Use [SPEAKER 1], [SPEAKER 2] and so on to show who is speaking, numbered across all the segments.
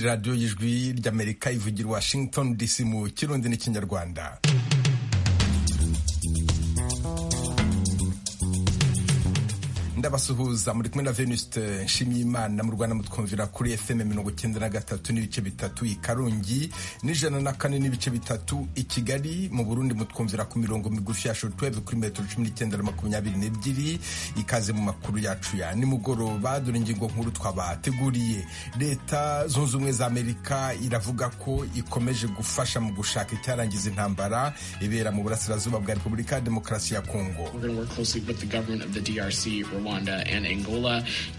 [SPEAKER 1] radiyo y'ijwi ry'amerika ivugira washington dc mu kirundi n'ikinyarwanda ndabasuhuza muri kumwe na venuste nshimiyimana mu rwanda mutwumvira kuri fm mirongo icyenda na gatatu n'ibice bitatu i karongi n'ijana na kane n'ibice bitatu i kigali mu burundi mutwumvira ku mirongo migufi ya shortwave kuri metero cumi n'icyenda na makumyabiri n'ebyiri ikaze mu makuru yacu ya nimugoroba dore ingingo nkuru twabateguriye leta zunze ubumwe za amerika iravuga ko ikomeje gufasha mu gushaka icyarangiza intambara ibera mu burasirazuba bwa repubulika ya demokarasi ya kongo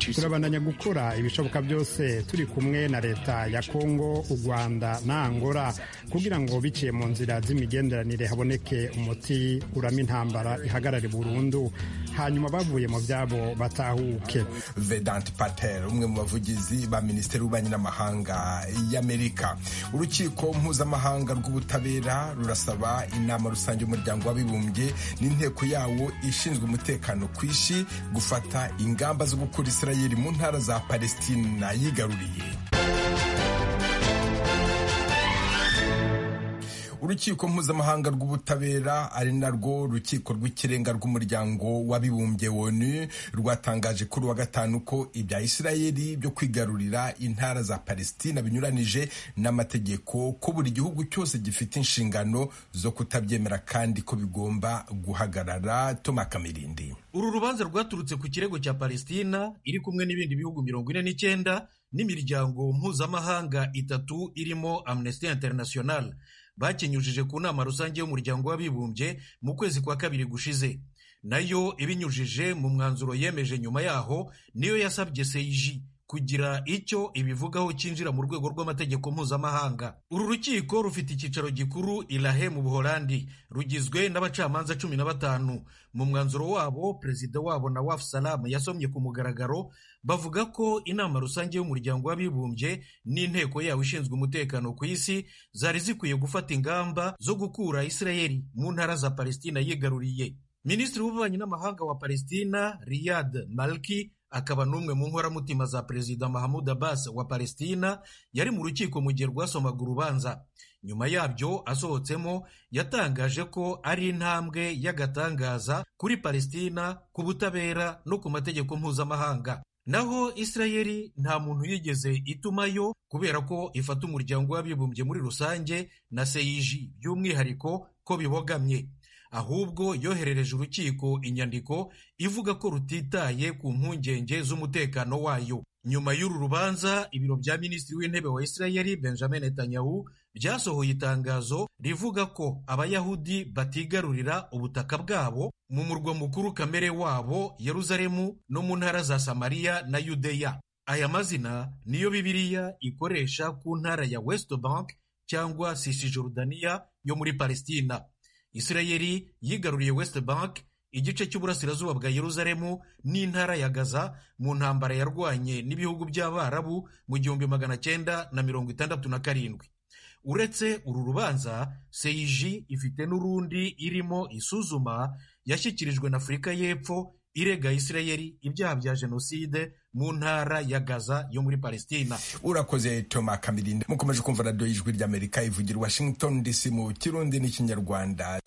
[SPEAKER 2] turabandanya gukora ibishoboka byose turi kumwe na leta ya kongo u rwanda na angola kugira ngo biciye mu nzira z'imigenderanire haboneke umuti urama intambara ihagarare burundu hanyuma bavuye mu byabo batahuke
[SPEAKER 1] vedant patel umwe mu bavugizi ba minisiteri y'ububanyi n'amahanga y'amerika urukiko mpuzamahanga rw'ubutabera rurasaba inama rusange y'umuryango w'abibumbye n'inteko yawo ishinzwe umutekano ku isi gufata ingamba zo gukura Israeli mu ntara za Palestina yigaruriye urukiko mpuzamahanga rw'ubutabera ari narwo rukiko rw'ikirenga rw'umuryango w'abibumbye woni rwatangaje kuri wa gatanu ko ibya isirayeli byo kwigarurira intara za palestina binyuranije n'amategeko ko buri gihugu cyose gifite inshingano zo kutabyemera kandi ko bigomba guhagarara toma kamirindi
[SPEAKER 3] uru rubanza rwaturutse ku kirego cya palestina iri kumwe n'ibindi bihugu mirongo ine n'icyenda n'imiryango mpuzamahanga itatu irimo amnesty international bakinyujije ku nama rusange y'umuryango w'abibumbye mu kwezi kwa kabiri gushize nayo ibinyujije mu mwanzuro yemeje nyuma yaho niyo yasabye seiji kugira icyo ibivugaho cyinjira mu rwego rw'amategeko mpuzamahanga uru rukiko rufite icyicaro gikuru irahe mu buholandi rugizwe n'abacamanza cumi na batanu mu mwanzuro wabo perezida wabo na wafu salamu yasomye ku mugaragaro bavuga ko inama rusange y'umuryango w'abibumbye n'inteko yawo ishinzwe umutekano ku isi zari zikwiye gufata ingamba zo gukura isirayeli mu ntara za palestina yigaruriye minisitiri w'ububanyi n'amahanga wa palestina riyad malki akaba n'umwe mu nkoramutima za perezida mahamud abbas wa palestina yari mu rukiko mu gihe rwasomaga urubanza nyuma yabyo asohotsemo yatangaje ko ari intambwe y'agatangaza kuri palestina ku butabera no ku mategeko mpuzamahanga naho isirayeli nta muntu yigeze itumayo kubera ko ifata umuryango w'abibumbye muri rusange na seyiji by'umwihariko ko bibogamye ahubwo yoherereje urukiko inyandiko ivuga ko rutitaye ku mpungenge z'umutekano wayo nyuma y'uru rubanza ibiro bya minisitiri w'intebe wa isirayeli benjamin netanyahu byasohoye itangazo rivuga ko abayahudi batigarurira ubutaka bwabo mu murwa mukuru kamere wabo yeruzalemu no mu ntara za samariya na yudeya aya mazina niyo bibiliya ikoresha ku ntara ya west bank cyangwa sisijorudaniya yo muri palestina isirayeli yigaruriye west bank igice cy'uburasirazuba bwa yeruzalemu n'intara ya gaza mu ntambara yarwanye n'ibihugu by'abarabu mu gihumbi magana cyenda na mirongo itandatu na karindwi uretse uru rubanza seiji ifite n'urundi irimo isuzuma yashyikirijwe na afurika y'epfo irega isirayeli ibyaha bya jenoside mu ntara ya gaza yo muri palestina
[SPEAKER 1] urakoze toma kamirinde mukomeje kumva radiyo y'ijwi ry'amerika ivugira washington dc mu kirundi n'ikinyarwanda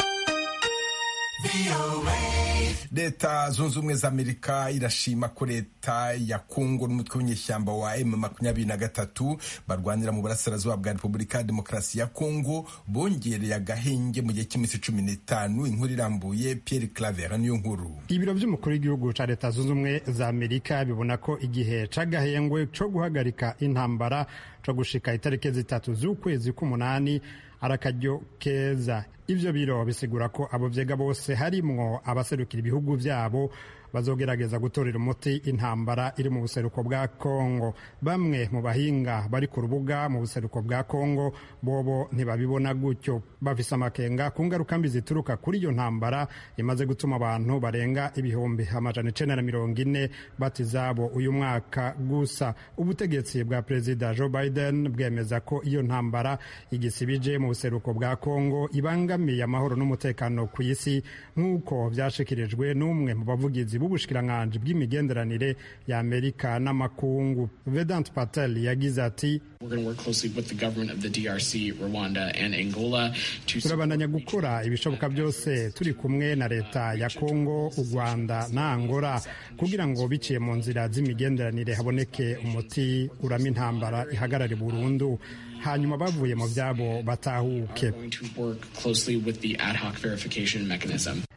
[SPEAKER 1] leta zunze ubumwe za amerika irashima ko leta ya kongo n'umutwe w'inyeshyamba wa emu makumyabiri na gatatu barwanira mu burasirazuba bwa repubulika ya demokarasi ya kongo bongereye agahenge mu gihe cy'iminsi cumi n'itanu inkuru irambuye pierre claver niyo nkuru
[SPEAKER 2] ibiro by'umukuru w'igihugu cya leta zunze ubumwe za amerika bibona ko igihe cy'agahengwe cyo guhagarika intambara cyo gushika itariki zitatu z'ukwezi k'umunani arakaryo keza ibyo biro bisigura ko abo byega bose harimwo abaserukira ibihugu byabo bazogerageza gutorera umuti intambara iri mu buseruko bwa kongo bamwe mu bahinga bari ku rubuga mu buseruko bwa kongo bobo ntibabibona gutyo bafise amakenga ku ngarukambi zituruka kuri iyo ntambara imaze gutuma abantu barenga ibihumbi amajana icenda na mirongo ine bati zabo uyu mwaka gusa ubutegetsi bwa perezida joe biden bwemeza ko iyo ntambara igisibije mu buseruko bwa kongo ibangamiye amahoro n'umutekano ku isi nk'uko vyashikirijwe n'umwe mu bavugizi b'ubushikiranganji bw'imigenderanire ya amerika n'amakungu vedant patel yagize ati turabandanya gukora ibishoboka byose turi kumwe na leta ya kongo u rwanda na angola kugira ngo biciye mu nzira z'imigenderanire haboneke umuti urama intambara ihagarare burundu hanyuma bavuye mu byabo batahuke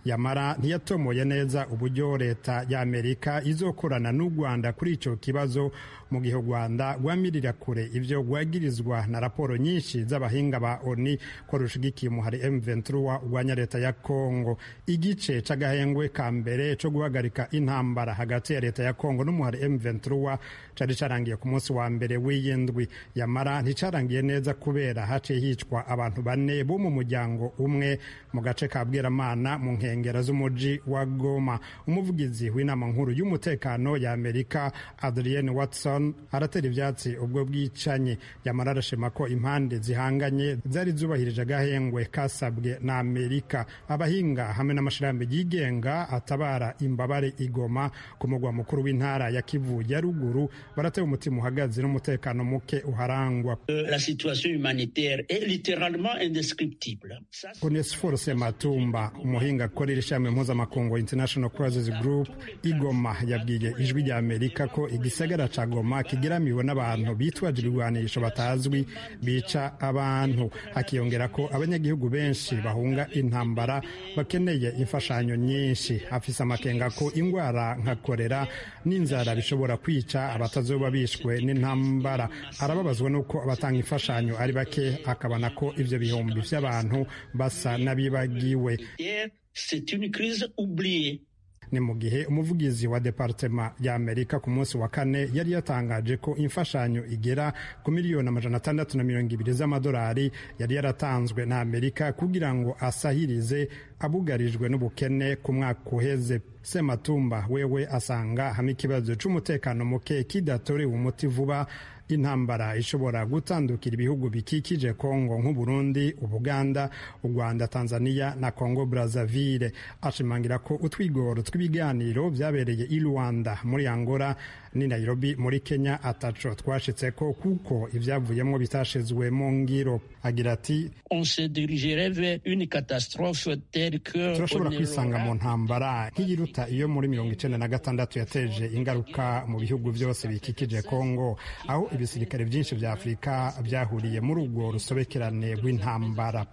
[SPEAKER 2] yamara ntiyatomoye neza uburyo leta y'amerika izokorana n'u rwanda kuri icyo kibazo mu gihe u rwanda rwamirira kure ibyo rwagirizwa na raporo nyinshi z'abahinga ba oni ko rushigikiye umuhari M23 urwanya leta ya kongo igice c'agahengwe ka mbere co guhagarika intambara hagati ya leta ya kongo n'umuhari M23 cari carangiye ku munsi wa mbere w'iyindwi yamara nticarangiye neza kubera haciye hicwa abantu bane bo mu muryango umwe mu gace ka bweramana mu nkengero z'umuji wa Goma umuvugizi w'inama nkuru y'umutekano ya Amerika Adrienne Watson aratera ivyatsi ubwo bwicanye yamara arashima ko impande zihanganye zari zubahirije agahengwe kasabwe na Amerika abahinga hamwe n'amashirahamwe yigenga atabara imbabare igoma ku mugwa mukuru w'intara ya Kivu ya ruguru barateye umutima uhagaze n'umutekano muke uharangwa
[SPEAKER 4] la situation humanitaire est littéralement indescriptible.
[SPEAKER 2] Onesphore Sematumba umuhinga akorera ishami mpuzamakungu International Crisis Group igoma yabwiye ijwi rya Amerika ko igisagara ca Goma kigeramiwe n'abantu bitwaje ibigwanisho batazwi bica abantu akiyongera ko abanyagihugu benshi bahunga intambara bakeneye imfashanyo nyinshi afise amakenga ko ingwara nka kolera n'inzara bishobora kwica abatazoba bishwe n'intambara arababazwa n'uko abatanga imfashanyo ari bake akabona ko ibyo bihumbi by'abantu basa n'abibagiwe ni mu gihe umuvugizi wa departema ya Amerika ku munsi wa kane yari yatangaje ko imfashanyo igera ku miliyoni amajana atandatu na mirongo ibiri z'amadolari yari yaratanzwe na Amerika kugira ngo asahirize abugarijwe n'ubukene ku mwaka uheze Sematumba wewe asanga hamwe ikibazo cy'umutekano muke kidatorewe umuti vuba intambara ishobora gutandukira ibihugu bikikije Kongo nk'u Burundi, Ubuganda, u Rwanda, Tanzania na Kongo Brazzaville. Ashimangira ko utwigoro tw'ibiganiro byabereye i Rwanda muri Angola ni Nairobi muri Kenya ataco twashitse ko kuko ivyavuyemwo bitashizwe mu ngiro. Agira ati turashobora kwisanga mu ntambara nk'iyiruta iyo muri mirongo icenda na gatandatu yateje ingaruka mu bihugu byose bikikije Kongo aho ibisirikare byinshi vya Afurika byahuriye muri urwo rusobekerane rw'intambara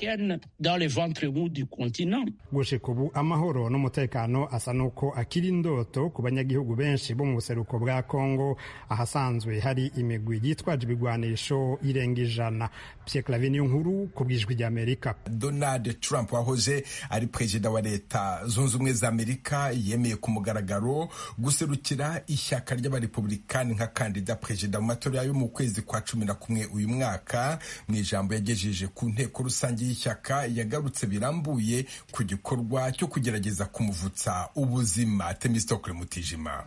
[SPEAKER 2] gushika ubu amahoro n'umutekano asa n'uko akiri indoto ku banyagihugu benshi bo mu buseruko bwa Kongo ahasanzwe hari imigwi yitwaje ibigwanisho irenga ijana Pierre Claver nkuru ku bwijwi rya Amerika
[SPEAKER 1] Donald Trump wahoze ari perezida wa leta zunze ubumwe za Amerika yemeye ku mugaragaro guserukira ishyaka ry'abarepublikani nka kandida perezida mu matora yo mu kwezi kwa cumi na kumwe uyu mwaka mu ijambo yagejeje ku nteko rusange y'ishyaka yagarutse birambuye ku gikorwa cyo kugerageza kumuvutsa ubuzima temistokle mutijima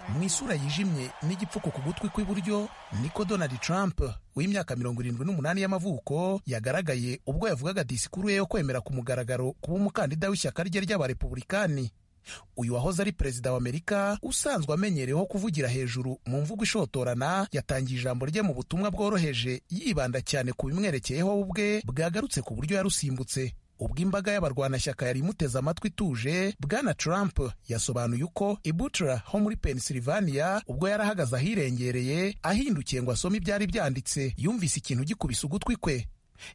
[SPEAKER 5] mu isura yijimye n'igipfuko ku gutwi kw'iburyo niko donald trump w'imyaka mirongo irindwi n'umunani y'amavuko yagaragaye ubwo yavugaga disikuru ye yo kwemera ku mugaragaro kuba umukandida w'ishyaka rye ry'abarepublikani uyu wahoze ari perezida wa amerika usanzwe amenyereweho kuvugira hejuru mu mvugo ishotorana yatangiye ijambo rye mu butumwa bworoheje yibanda cyane ku bimwerekeyeho ubwe bwagarutse ku buryo yarusimbutse ubwo imbaga y'abarwanashyaka yari imuteze amatwi ituje bwana trump yasobanuye uko ibutra ho muri pennsylvania ubwo yarahagaze ahirengereye ahindukiye ngo asome ibyari byanditse yumvise ikintu gikubise ugutwi kwe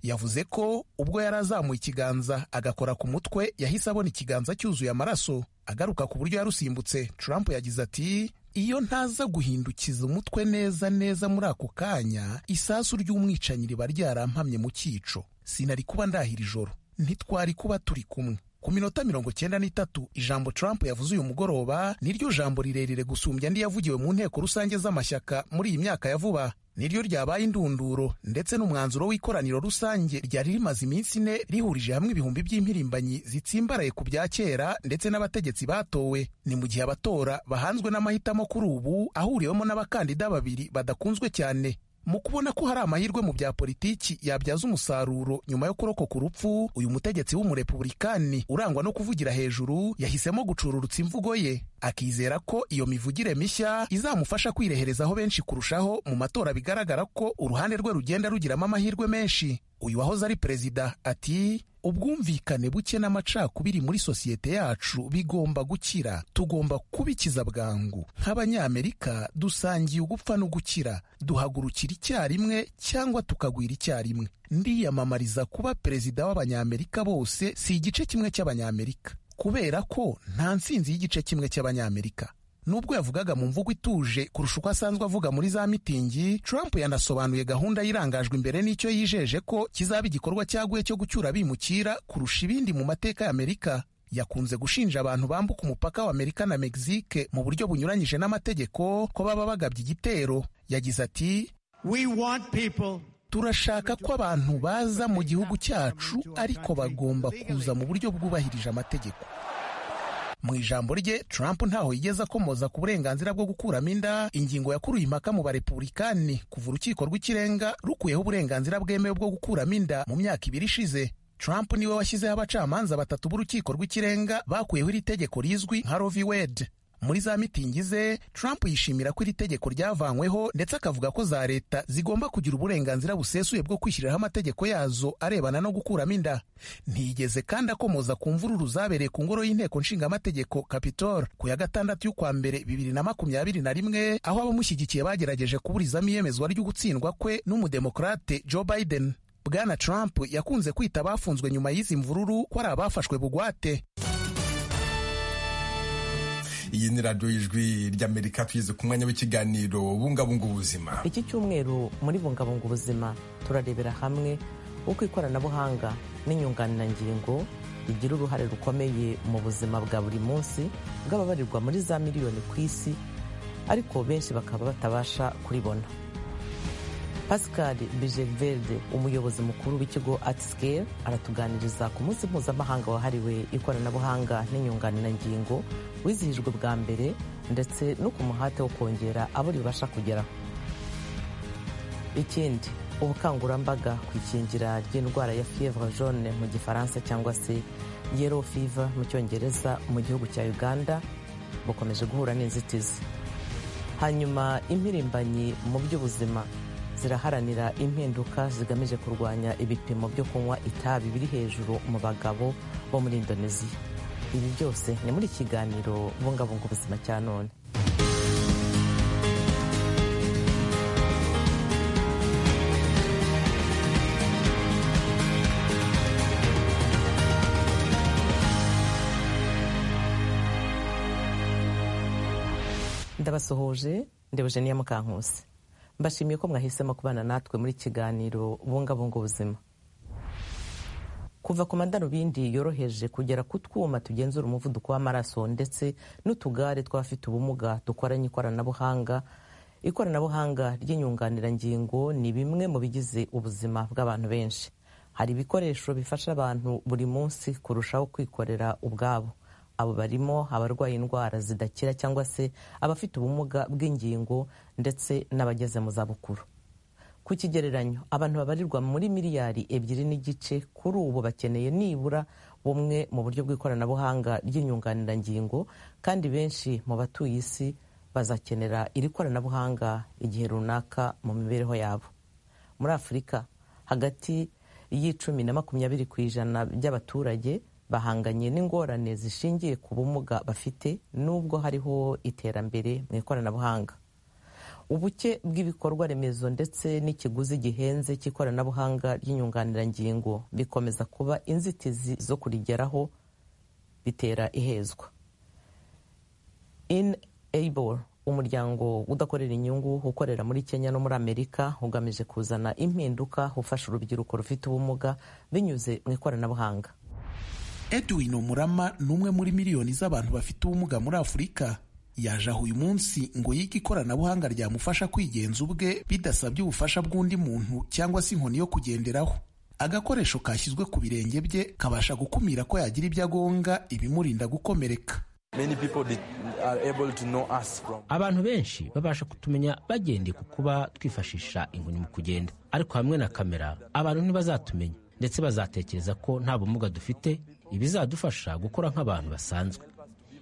[SPEAKER 5] yavuze ko ubwo yari azamuye ikiganza agakora ku mutwe yahise abona ikiganza cyuzuye amaraso agaruka ku buryo yarusimbutse trump yagize ati iyo ntaza guhindukiza umutwe neza neza muri ako kanya isasu ry'umwicanyi riba ryarampamye mu cyico sinari kuba ndahira ijoro ntitwari kuba turi kumwe ku minota mirongo cyenda n'itatu ijambo Trump yavuze uyu mugoroba niryo jambo rirerire gusumbya andi yavugiwe mu nteko rusange z'amashyaka muri iyi myaka ya vuba niryo ryabaye indunduro ndetse n'umwanzuro w'ikoraniro rusange ryari rimaze iminsi ine rihurije hamwe ibihumbi by'impirimbanyi zitsimbaraye ku bya kera ndetse n'abategetsi batowe ni mu gihe abatora bahanzwe n'amahitamo kuri ubu ahuriwemo n'abakandida babiri badakunzwe cyane mu kubona ko hari amahirwe mu bya politiki yabyaza umusaruro nyuma yo kurokoka urupfu uyu mutegetsi w'umurepubulikani urangwa no kuvugira hejuru yahisemo gucururutsa imvugo ye akizera ko iyo mivugire mishya izamufasha kwireherezaho benshi kurushaho mu matora bigaragara ko uruhande rwe rugenda rugiramo amahirwe menshi uyu wahoze ari perezida ati ubwumvikane buke n'amacakubiri muri sosiyete yacu bigomba gukira tugomba kubikiza bwangu nk'abanyamerika dusangiye ugupfa no gukira duhagurukira icyarimwe cyangwa tukagwira icyarimwe ndiyamamariza kuba perezida w'abanyamerika bose si igice kimwe cy'abanyamerika kubera ko nta nsinzi y'igice kimwe cy'abanyamerika nubwo yavugaga mu mvugo ituje kurusha uko asanzwe avuga muri za mitingi trump yanasobanuye gahunda y'irangajwe imbere n'icyo yijeje ko kizaba igikorwa cyaguye cyo gucyura abimukira kurusha ibindi mu mateka y'amerika yakunze gushinja abantu bambuka umupaka wa amerika na mexique mu buryo bunyuranyije n'amategeko ko baba bagabye igitero yagize ati
[SPEAKER 6] We want people
[SPEAKER 5] turashaka ko abantu baza mu gihugu cyacu ariko bagomba kuza mu buryo bwubahirije amategeko mu ijambo rye Trump ntaho yigeze akomoza ku burenganzira bwo gukuramo inda ingingo yakuruye impaka mu barepubulikani kuva urukiko rw'ikirenga rukuyeho uburenganzira bwemewe bwo gukuramo inda mu myaka ibiri ishize Trump niwe washyizeho abacamanza batatu b'urukiko rw'ikirenga bakuyeho iri tegeko rizwi nka Roe v. Wade muri za mitingi ze Trump yishimira ko iri tegeko ryavanyweho ndetse akavuga ko za leta zigomba kugira uburenganzira busesuye bwo kwishyiriraho amategeko yazo arebana no gukuramo inda ntiyigeze kandi akomoza ku mvururu zabereye ku ngoro y'inteko nshingamategeko Capitol ku ya gatandatu y'ukwa mbere bibiri na makumyabiri na rimwe aho abamushyigikiye bagerageje kuburizamo iyemezwa ryo gutsindwa kwe n'umudemokrate Joe Biden Bwana Trump yakunze kwita abafunzwe nyuma y'izi mvururu ko ari abafashwe bugwate
[SPEAKER 1] iyi ni radiyo y'ijwi ry'amerika tugeze ku mwanya w'ikiganiro bungabunga ubuzima
[SPEAKER 7] iki cyumweru muri bungabunga ubuzima turarebera hamwe uko ikoranabuhanga n'inyunganirangingo bigira uruhare rukomeye mu buzima bwa buri munsi bw'ababarirwa muri za miliyoni ku isi ariko benshi bakaba batabasha kuribona pascal bijeverde umuyobozi mukuru w'ikigo artscale aratuganiriza ku munsi mpuzamahanga wahariwe ikoranabuhanga n'inyunganirangingo wizihijwe bwa mbere ndetse no ku muhate wo kongera abo ribasha kugeraho ikindi ubukangurambaga ku ikingira ry'indwara ya fievre jaune mu gifaransa cyangwa se yellow fever mu cyongereza mu gihugu cya uganda bukomeje guhura n'inzitizi hanyuma impirimbanyi mu by'ubuzima ziraharanira impinduka zigamije kurwanya ibipimo byo kunywa itabi biri hejuru mu bagabo bo muri indoneziya ibi byose ni muri kiganiro bungabunga ubuzima cya none ndabasuhuje ndebujeniya mukankusi mbashimiye ko mwahisemo kubana natwe muri kiganiro bungabunga ubuzima kuva ku madarubindi yoroheje kugera ku twuma tugenzura umuvuduko w'amaraso ndetse n'utugare tw'abafite ubumuga dukoranye ikoranabuhanga ikoranabuhanga ry'inyunganirangingo ni bimwe mu bigize ubuzima bw'abantu benshi hari ibikoresho bifasha abantu buri munsi kurushaho kwikorera ubwabo abo barimo abarwaye indwara zidakira cyangwa se abafite ubumuga bw'ingingo ndetse n'abageze mu zabukuru ku kigereranyo abantu babarirwa muri miliyari ebyiri n'igice kuri ubu bakeneye nibura bumwe mu buryo bw'ikoranabuhanga ry'inyunganirangingo kandi benshi mu batuye isi bazakenera iri koranabuhanga igihe runaka mu mibereho yabo muri afurika hagati y'icumi na makumyabiri ku ijana by'abaturage bahanganye n'ingorane zishingiye ku bumuga bafite nubwo hariho iterambere mu ikoranabuhanga ubuke bw'ibikorwa remezo ndetse n'ikiguzi gihenze cy'ikoranabuhanga ry'inyunganirangingo bikomeza kuba inzitizi zo kurigeraho bitera ihezwa inable umuryango udakorera inyungu ukorera muri kenya no muri amerika ugamije kuzana impinduka ufasha urubyiruko rufite ubumuga binyuze mu ikoranabuhanga
[SPEAKER 5] edwin umurama ni umwe muri miliyoni z'abantu bafite ubumuga muri afurika yaje aho uyu munsi ngo yige ikoranabuhanga ryamufasha kwigenza ubwe bidasabye ubufasha bw'undi muntu cyangwa se inkoni yo kugenderaho agakoresho kashyizwe ku birenge bye kabasha gukumira ko yagira ibyo agonga ibimurinda gukomereka
[SPEAKER 8] abantu benshi babasha kutumenya bagendeye ku kuba twifashisha inkoni mu kugenda ariko hamwe na kamera abantu ntibazatumenya ndetse bazatekereza ko nta bumuga dufite ibizadufasha gukora nk'abantu basanzwe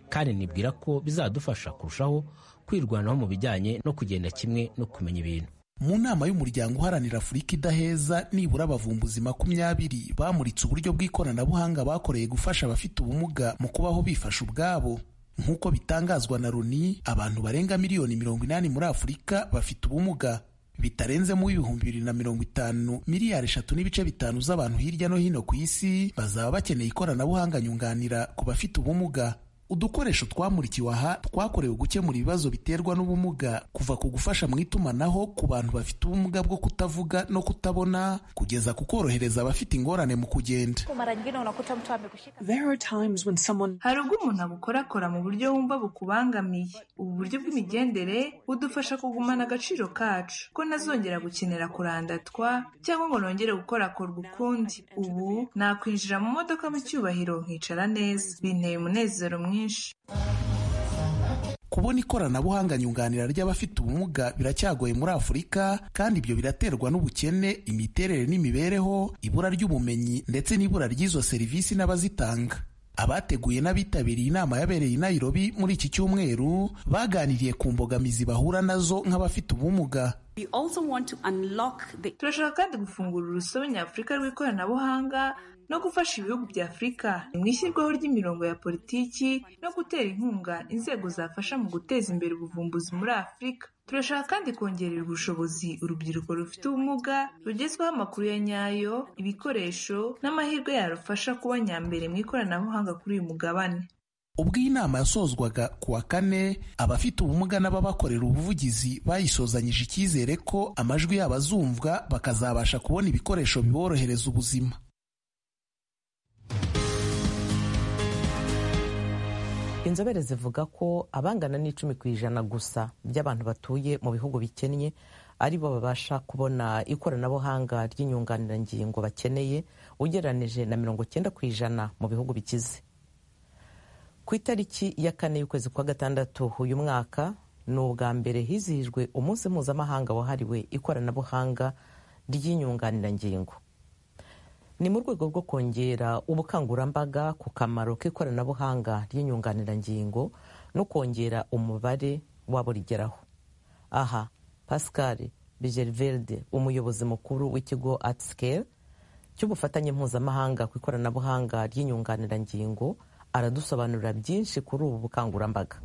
[SPEAKER 8] kandi nibwira ko bizadufasha kurushaho kwirwanaho mu bijyanye no kugenda kimwe no kumenya ibintu
[SPEAKER 5] mu nama y'umuryango uharanira afurika idaheza nibura abavumbuzi makumyabiri bamuritse uburyo bw'ikoranabuhanga bakoreye gufasha abafite ubumuga mu kubaho bifasha ubwabo nk'uko bitangazwa na loni abantu barenga miliyoni mirongo inani muri afurika bafite ubumuga bitarenzemo ibihumbi bibiri na mirongo itanu miliyari eshatu n'ibice bitanu z'abantu hirya no hino ku isi bazaba bakeneye ikoranabuhanga nyunganira ku bafite ubumuga udukoresho twamurikiwe aha twakorewe gukemura ibibazo biterwa n'ubumuga kuva ku gufasha mu itumanaho ku bantu bafite ubumuga bwo kutavuga no kutabona kugeza ku korohereza abafite ingorane mu kugenda
[SPEAKER 9] hari ubwo umuntu abukorakora mu buryo wumva bukubangamiye ubu buryo bw'imigendere budufasha kugumana agaciro kacu ko ntazongera gukenera kurandatwa cyangwa ngo nongere gukorakorwa ukundi ubu nakwinjira mu modoka mu cyubahiro nkicara neza binteye umunezero mwinshi
[SPEAKER 5] kubona ikoranabuhanga nyunganira ry'abafite ubumuga biracyagoye muri afurika kandi ibyo biraterwa n'ubukene imiterere n'imibereho ibura ry'ubumenyi ndetse n'ibura ry'izo serivisi n'abazitanga abateguye n'abitabiriye inama yabereye i Nairobi muri iki cyumweru baganiriye ku mbogamizi bahura nazo nk'abafite ubumuga
[SPEAKER 9] turashaka kandi gufungura urusobe nyafurika rw'ikoranabuhanga no gufasha ibihugu bya afurika mu ishyirwaho ry'imirongo ya politiki no gutera inkunga inzego zafasha mu guteza imbere ubuvumbuzi muri afurika turashaka kandi kongerera ubushobozi urubyiruko rufite ubumuga rugezwaho amakuru ya nyayo ibikoresho n'amahirwe yarufasha kuba nyambere mu ikoranabuhanga kuri uyu mugabane
[SPEAKER 5] ubwo iyi nama yasozwaga ku wa kane abafite ubumuga n'ababakorera ubuvugizi bayisozanyije icyizere ko amajwi yabo azumvwa bakazabasha kubona ibikoresho biborohereza ubuzima
[SPEAKER 7] inzobere zivuga ko abangana n'icumi ku ijana gusa by'abantu batuye mu bihugu bikennye ari bo babasha kubona ikoranabuhanga ry'inyunganirangingo bakeneye ugereranije na mirongo cyenda ku ijana mu bihugu bikize ku itariki ya kane y'ukwezi kwa gatandatu uyu mwaka ni ubwa mbere hizihijwe umunsi mpuzamahanga wahariwe ikoranabuhanga ry'inyunganirangingo ni mu rwego rwo kongera ubukangurambaga ku kamaro k'ikoranabuhanga ry'inyunganirangingo no kongera umubare w'aburigeraho aha pascal bigerverde umuyobozi mukuru w'ikigo atscale cy'ubufatanye mpuzamahanga ku ikoranabuhanga ry'inyunganirangingo aradusobanurira byinshi kuri ubu bukangurambaga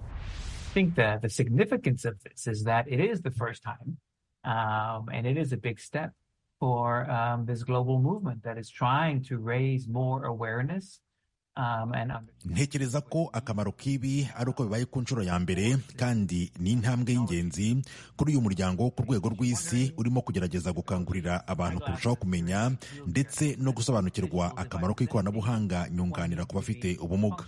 [SPEAKER 10] for um, this global movement that is trying to raise more awareness
[SPEAKER 11] ntekereza ko akamaro k'ibi ari uko bibaye ku nshuro ya mbere kandi ni intambwe y'ingenzi kuri uyu muryango ku rwego rw'isi urimo kugerageza gukangurira abantu kurushaho kumenya ndetse no gusobanukirwa akamaro k'ikoranabuhanga nyunganira ku bafite ubumuga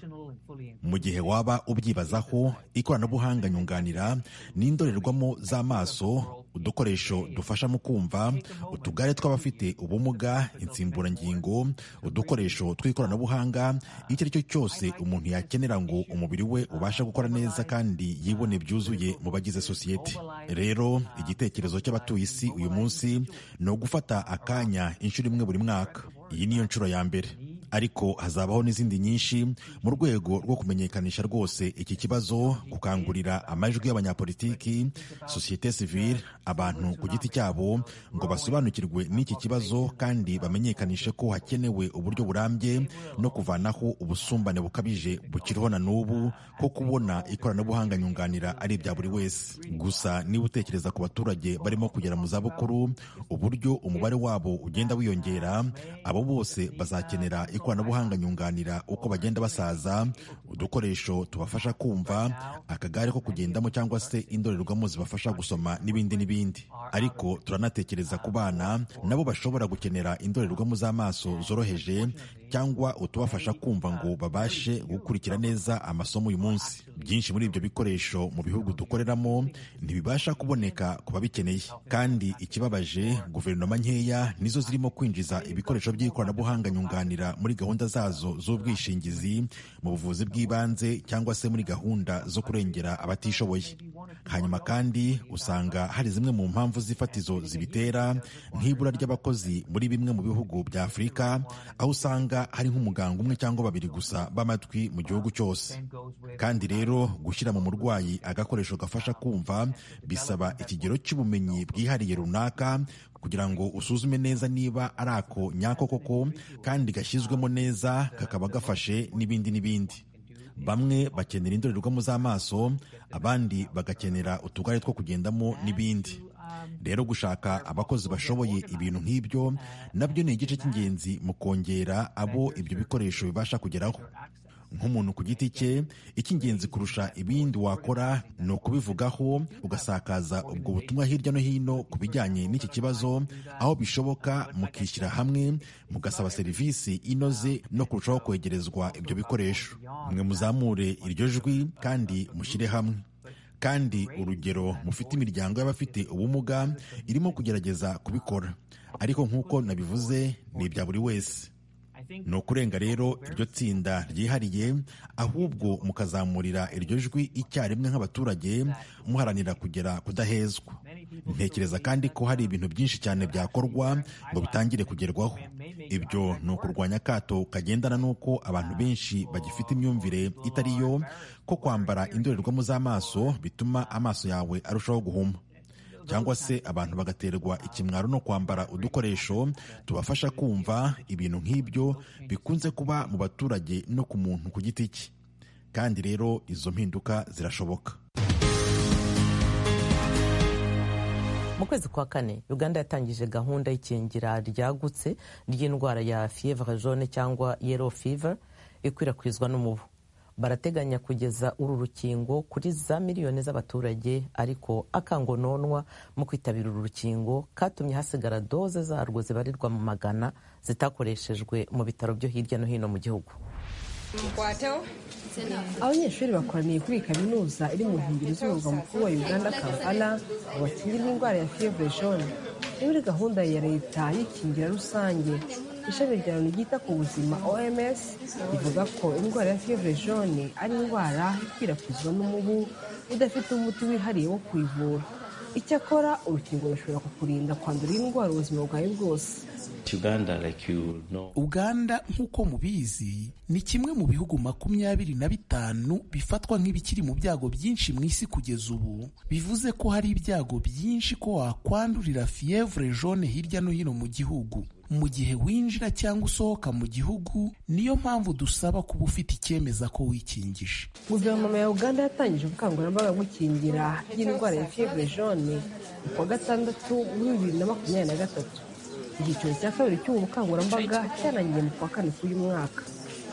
[SPEAKER 11] mu gihe waba ubyibazaho ikoranabuhanga nyunganira ni indorerwamo z'amaso udukoresho dufasha mu kumva utugare tw'abafite ubumuga insimburangingo udukoresho tw'ikoranabuhanga icyo ari cyo cyose umuntu yakenera ngo umubiri we ubashe gukora neza kandi yibone byuzuye mu bagize sosiyete rero igitekerezo cy'abatuye isi uyu munsi ni ugufata akanya inshuro imwe buri mwaka iyi niyo nshuro ya mbere ariko hazabaho n'izindi nyinshi mu rwego rwo kumenyekanisha rwose iki kibazo gukangurira amajwi y'abanyapolitiki sosiyete sivile abantu ku giti cyabo ngo basobanukirwe n'iki kibazo kandi bamenyekanishe ko hakenewe uburyo burambye no kuvanaho ubusumbane bukabije bukiriho na n'ubu ko kubona ikoranabuhanga nyunganira ari ibya buri wese gusa niba utekereza ku baturage barimo kugera mu zabukuru uburyo umubare wabo ugenda wiyongera abo bose bazakenera ikoranabuhanga nyunganira uko bagenda basaza udukoresho tubafasha kumva akagare ko kugendamo cyangwa se indorerwamo zibafasha gusoma n'ibindi n'ibindi ariko turanatekereza ku bana nabo bashobora gukenera indorerwamo z'amaso zoroheje cyangwa utubafasha kumva ngo babashe gukurikira neza amasomo uyu munsi byinshi muri ibyo bikoresho mu bihugu dukoreramo ntibibasha kuboneka ku babikeneye kandi ikibabaje guverinoma nkeya nizo zirimo kwinjiza ibikoresho by'ikoranabuhanga nyunganira muri muri gahunda zazo z'ubwishingizi mu buvuzi bw'ibanze cyangwa se muri gahunda zo kurengera abatishoboye hanyuma kandi usanga hari zimwe mu mpamvu z'ifatizo zibitera nk'ibura ry'abakozi muri bimwe mu bihugu bya afurika aho usanga hari nk'umuganga umwe cyangwa babiri gusa b'amatwi mu gihugu cyose kandi rero gushyira mu murwayi agakoresho gafasha kumva bisaba ikigero cy'ubumenyi bwihariye runaka kugira ngo usuzume neza niba ari ako nyako koko kandi gashyizwemo neza kakaba gafashe n'ibindi n'ibindi bamwe bakenera indorerwamo z'amaso abandi bagakenera utugare two kugendamo n'ibindi rero gushaka abakozi bashoboye ibintu nk'ibyo nabyo ni igice cy'ingenzi mu kongera abo ibyo bikoresho bibasha kugeraho nk'umuntu ku giti cye icy'ingenzi kurusha ibindi wakora ni ukubivugaho ugasakaza ubwo butumwa hirya no hino ku bijyanye n'iki kibazo aho bishoboka mukishyira hamwe mugasaba serivisi inoze no kurushaho kwegerezwa ibyo bikoresho mwe muzamure iryo jwi kandi mushyire hamwe kandi urugero mufite imiryango y'abafite ubumuga irimo kugerageza kubikora ariko nk'uko nabivuze ni ibya buri wese ni ukurenga rero iryo tsinda ryihariye ahubwo mukazamurira iryo jwi icyarimwe nk'abaturage muharanira kugera kudahezwa ntekereza kandi ko hari ibintu byinshi cyane byakorwa ngo bitangire kugerwaho ibyo ni ukurwanya akato kagendana n'uko abantu benshi bagifite imyumvire itari yo ko kwambara indorerwamo z'amaso bituma amaso yawe arushaho guhuma cyangwa se abantu bagaterwa ikimwaro no kwambara udukoresho tubafasha kumva ibintu nk'ibyo bikunze kuba mu baturage no ku muntu ku giti cye kandi rero izo mpinduka zirashoboka
[SPEAKER 7] mu kwezi kwa kane uganda yatangije gahunda y'ikingira ryagutse ry'indwara ya fievre jaune cyangwa yellow fever ikwirakwizwa n'umubu barateganya kugeza uru rukingo kuri za miliyoni z'abaturage ariko akangononwa mu kwitabira uru rukingo katumye hasigara doze zarwo zibarirwa mu magana zitakoreshejwe mu bitaro byo hirya no hino mu gihugu
[SPEAKER 12] abanyeshuri bakoraniye kuri kaminuza iri mu nkengero z'umurwa mukuru wa uganda kampala ngo bakingirwe indwara ya fiyevure jone ni muri gahunda ya leta y'ikingira rusange ishami rya loni ryita ku buzima oms rivuga ko indwara ya fiyevure jone ari indwara ikwirakwizwa n'umubu udafite umuti wihariye wo kuyivura icyakora urukingo rushobora kukurinda kwandura indwara ubuzima bwawe bwose
[SPEAKER 5] uganda nk'uko mubizi ni kimwe mu bihugu makumyabiri na bitanu bifatwa nk'ibikiri mu byago byinshi mu isi kugeza ubu bivuze ko hari ibyago byinshi ko wakwandurira fievre jaune hirya no hino mu gihugu mu gihe winjira cyangwa usohoka mu gihugu niyo mpamvu dusaba kuba ufite icyemeza ko wikingije
[SPEAKER 12] guverinoma ya uganda yatangije ubukangurambaga gukingira y'indwara ya fievre jaune ku wa gatandatu muri bibiri na makumyabiri na gatatu icyiciro cya kabiri cy'ubu bukangurambaga cyarangiye mu kwa kane k'uyu mwaka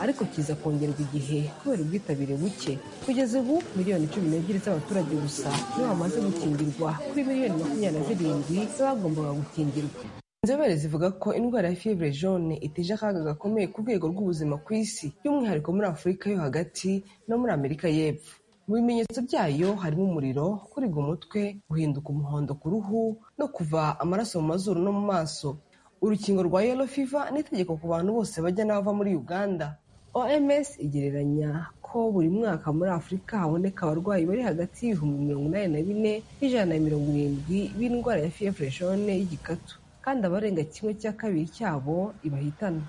[SPEAKER 12] ariko kiza kongerwa igihe kubera ubwitabire buke kugeza ubu miliyoni cumi n'ebyiri z'abaturage gusa nibo bamaze gukingirwa kuri miliyoni makumyabiri na zirindwi z'abagombaga gukingirwa inzobere zivuga ko indwara ya fivure jaune iteje akaga gakomeye ku rwego rw'ubuzima ku isi by'umwihariko muri afurika yo hagati no muri amerika y'epfo mu bimenyetso byayo harimo umuriro kuribwa umutwe guhinduka umuhondo ku ruhu no kuva amaraso mu mazuru no mu maso urukingo rwa yellow fever ni itegeko ku bantu bose bajya n'abava muri uganda oms igereranya ko buri mwaka muri afurika haboneka abarwayi bari hagati y'ibihumbi mirongo inani na bine n'ijana na mirongo irindwi b'indwara ya fievre jaune y'igikatu kandi abarenga kimwe cya kabiri cyabo ibahitana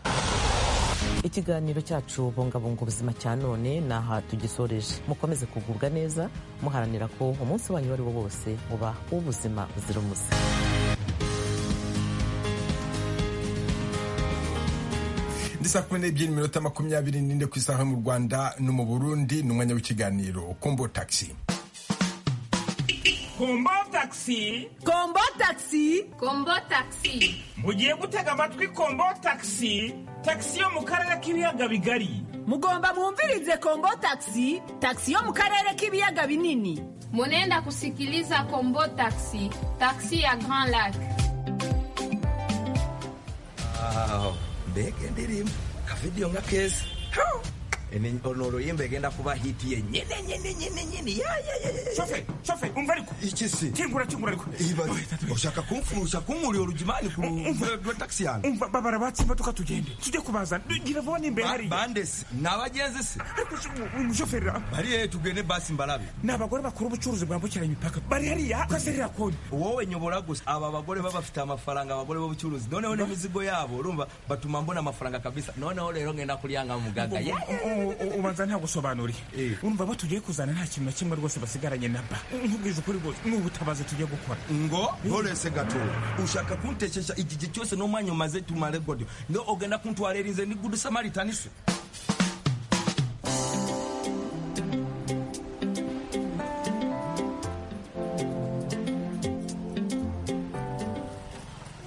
[SPEAKER 7] ikiganiro cyacu bungabunga ubuzima cya none ni aha tugisoreje mukomeze kugubwa neza muharanira ko umunsi wanyu uwo ari wo wose muba w'ubuzima buzira umuze
[SPEAKER 1] saa kumi n'ebyiri minota makumyabiri n'ine ku isaha mu rwanda no mu burundi ni umwanya w'ikiganiro kombo tagisi
[SPEAKER 13] kombo tagisi
[SPEAKER 14] kombo tagisi
[SPEAKER 15] kombo tagisi
[SPEAKER 13] mugiye gutega amatwi kombo tagisi tagisi yo mu karere k'ibiyaga bigari
[SPEAKER 14] mugomba mwumvirize kombo tagisi tagisi yo mu karere k'ibiyaga binini
[SPEAKER 15] munenda kusikiliza kombo tagisi tagisi ya grand lac
[SPEAKER 16] mbega indirimbo akavidiyo nka keza onoro y'imba igenda kuba hiti ye nyine nyine nyine nyine ya ya ya ya
[SPEAKER 13] shofe shofe umva ariko
[SPEAKER 16] iki si
[SPEAKER 13] kingura kingura ariko
[SPEAKER 16] ibaze ushaka kumfurusha kunkura urugimani ku rwa taxi yanjye
[SPEAKER 13] umva babara batse imodoka tugende tujye kubazana ngira vuba n'imbere hari
[SPEAKER 16] bandesi ni abagenzi se
[SPEAKER 13] ariko umushoferi
[SPEAKER 16] bari he tugende basi mbarabe
[SPEAKER 13] ni abagore bakora ubucuruzi bwambukiranya imipaka bari hariya kaserera kode
[SPEAKER 16] wowe nyobora gusa aba bagore baba bafite amafaranga abagore b'ubucuruzi noneho n'imizigo yabo urumva batuma mbona amafaranga kabisa noneho rero ngenda kuryanga muganga ya
[SPEAKER 13] ubanza nta gusobanuriye urumva batugiye kuzana nta kintu na kimwe rwose basigaranye na ba nkubwije ukuri rwose ni ubutabazi tugiye gukora
[SPEAKER 16] ngo ntorese gato ushaka kuntekesha igihe cyose n'umwanya umaze tumare godiyo ndo ugenda kuntwaririze ni gudu samaritani se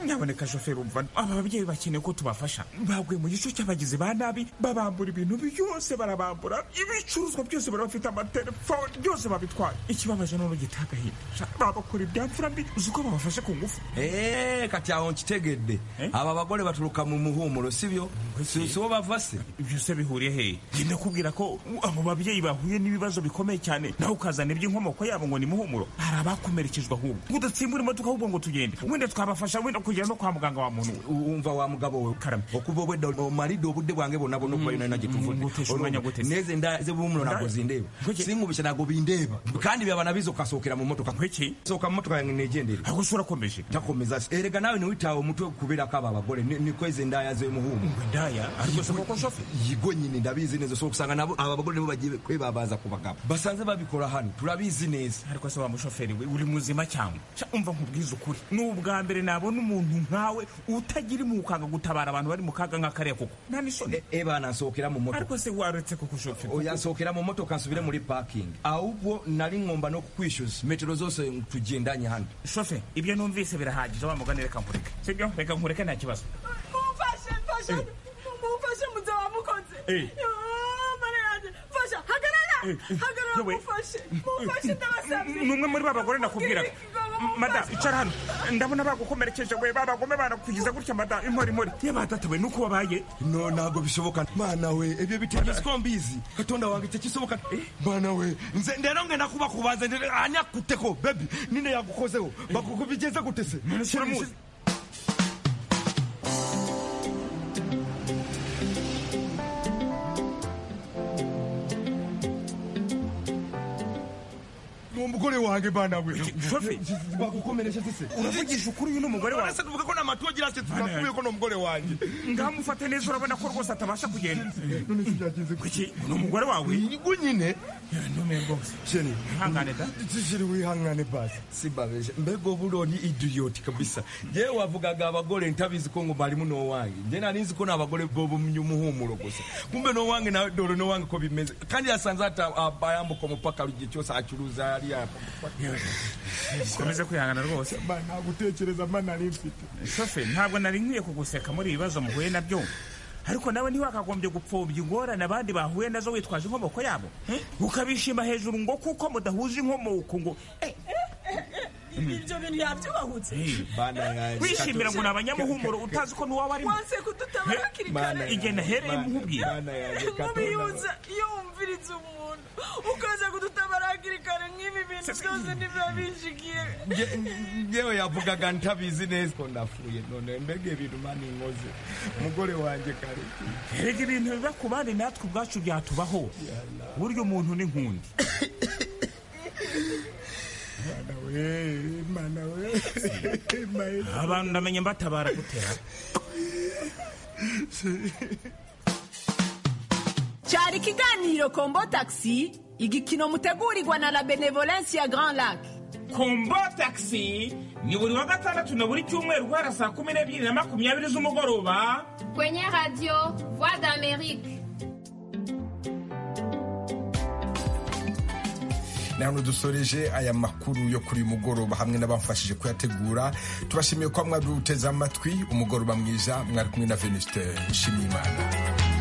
[SPEAKER 13] nyamuneka shoferi umva aba babyeyi bakeneye ko tubafasha baguye mu gice cy'abagizi ba nabi babambura ibintu byose barabambura ibicuruzwa byose barabafite amatelefone byose babitwaye ikibabaje n'uno gitaha agahinda babakora ibyamfura mbi uzi ko babafashe ku ngufu
[SPEAKER 16] eee kati aho nkitegedde aba bagore baturuka mu muhumuro si byo si uwo bava se
[SPEAKER 13] byose bihuriye hehe ngenda kubwira ko abo babyeyi bahuye n'ibibazo bikomeye cyane nawe ukazana iby'inkomoko yabo ngo ni muhumuro hari abakomerekezwa ahubwo udatsimbura imodoka ahubwo ngo tugende wenda twabafasha wenda kugira no kwa muganga wa muntu
[SPEAKER 16] umva wa mugabo we
[SPEAKER 13] karame
[SPEAKER 16] okubo we do maride obude bwange bonna bonna okuba yona nagituvude
[SPEAKER 13] umwanya gute
[SPEAKER 16] neze nda ze bumuno nago zindeba singubisha nago bindeba kandi byaba nabizo kasokera mu motoka
[SPEAKER 13] kwiki
[SPEAKER 16] soka mu motoka yange negendere
[SPEAKER 13] agusura komeje
[SPEAKER 16] takomeza se erega nawe niwitawe umutwe kubera kaba abagore ni kweze ndaya ze muhumu
[SPEAKER 13] ndaya ariko se koko shofe
[SPEAKER 16] yigo nyine ndabizi neza so kusanga nabo aba bagore nibo bagiye kwebabaza ku bagabo basanze babikora hano turabizi neza
[SPEAKER 13] ariko se wa mushoferi we uri muzima cyangwa umva nkubwiza ukuri n'ubwa mbere nabona umuntu umuntu nkawe utagira imukanga gutabara abantu bari mu kaga nka kariya koko nta n'isoni
[SPEAKER 16] eba nasohokera mu moto
[SPEAKER 13] ariko se waretse kuko ushoferi
[SPEAKER 16] oya nsohokera mu moto kansubire muri parking ahubwo nari ngomba no kukwishyuza metero zose tugendanye hano
[SPEAKER 13] shofe ibyo numvise birahagije wa mugani reka nkureke sibyo reka nkureke nta kibazo
[SPEAKER 17] mumfashe mfashe mumfashe muze wamukoze mfasha hagarara hagarara mufashe mufashe ndabasabye
[SPEAKER 13] ni umwe muri ba bagore nakubwiraga mada icara hano ndabona bagukomerekeje we babagome banakugiza gutya mada impori impori yabatatawe nuko wabaye
[SPEAKER 16] no ntabwo bishoboka mana we ibyo bitegeze ko mbizi katonda wange icyo kisoboka mana we nze ndero ngenda kubakubaza anyakute ko bebi nine yagukozeho bakugubigeze gute se
[SPEAKER 13] kiramuzi
[SPEAKER 16] umugore wanjye bana we
[SPEAKER 13] bagukomereje se uravugisha ukuri uyu ni umugore wawe
[SPEAKER 16] se tuvuga ko nta matu wagira se turakubiye ko ni umugore wanjye
[SPEAKER 13] ngamufate neza urabona ko rwose atabasha kugenda
[SPEAKER 16] none se byagenze
[SPEAKER 13] kuki ni umugore wawe
[SPEAKER 16] ngo nyine
[SPEAKER 13] ntumenye rwose
[SPEAKER 16] sheni
[SPEAKER 13] ihangane da
[SPEAKER 16] sheni wihangane basi si babeje mbego buro ni idiot kabisa je wavugaga abagore ntabizi ko ngo bari muno wanjye je nanizi ko nabagore bobo muhumuro gusa kumbe no wanjye na doro no wanjye ko bimeze kandi yasanze hata abayambo ko mupaka rugiye cyose acuruza yari
[SPEAKER 13] komeze kwihangana rwose
[SPEAKER 16] nta gutekereza mba nari mfite
[SPEAKER 13] shofe ntabwo nari nkwiye kuguseka muri ibibazo muhuye nabyo ariko nawe ntiwakagombye gupfobya ingorane abandi bahuye nazo witwaje inkomoko yabo ukabishima hejuru ngo kuko mudahuje inkomoko ngo
[SPEAKER 17] ibyo bintu yabyubahutse
[SPEAKER 13] wishimira ngo ni abanyamuhumuro utazi ko n'uwawe arimo
[SPEAKER 17] wanse kudutabara hakiri kare
[SPEAKER 13] igenda ahereye mukubwira
[SPEAKER 17] nk'ubiyunza iyo wumviriza umuntu ukaza kudutabara hakiri kare nk'ibi bintu byose ntibiba bishigiye
[SPEAKER 16] ngewe yavugaga ntabizi neza ko ndapfuye none mbega ibintu mani inkoze umugore wanjye kare
[SPEAKER 13] erega ibintu biba ku bandi natwe ubwacu byatubaho burya umuntu ni nkundi abantu ndamenya mbatabara gutera
[SPEAKER 14] cyari ikiganiro kombo taxi igikino mutegurirwa na la benevolence ya grand lac
[SPEAKER 13] kombo taxi ni buri wa gatandatu na buri cyumweru guhera saa kumi n'ebyiri na makumyabiri z'umugoroba
[SPEAKER 15] kwenye radio voix d'amerique
[SPEAKER 1] ni hano dusoreje aya makuru yo kuri uyu mugoroba hamwe n'abamfashije kuyategura tubashimiye ko mwari uteze amatwi umugoroba mwiza mwari kumwe na venuste nshimiyimana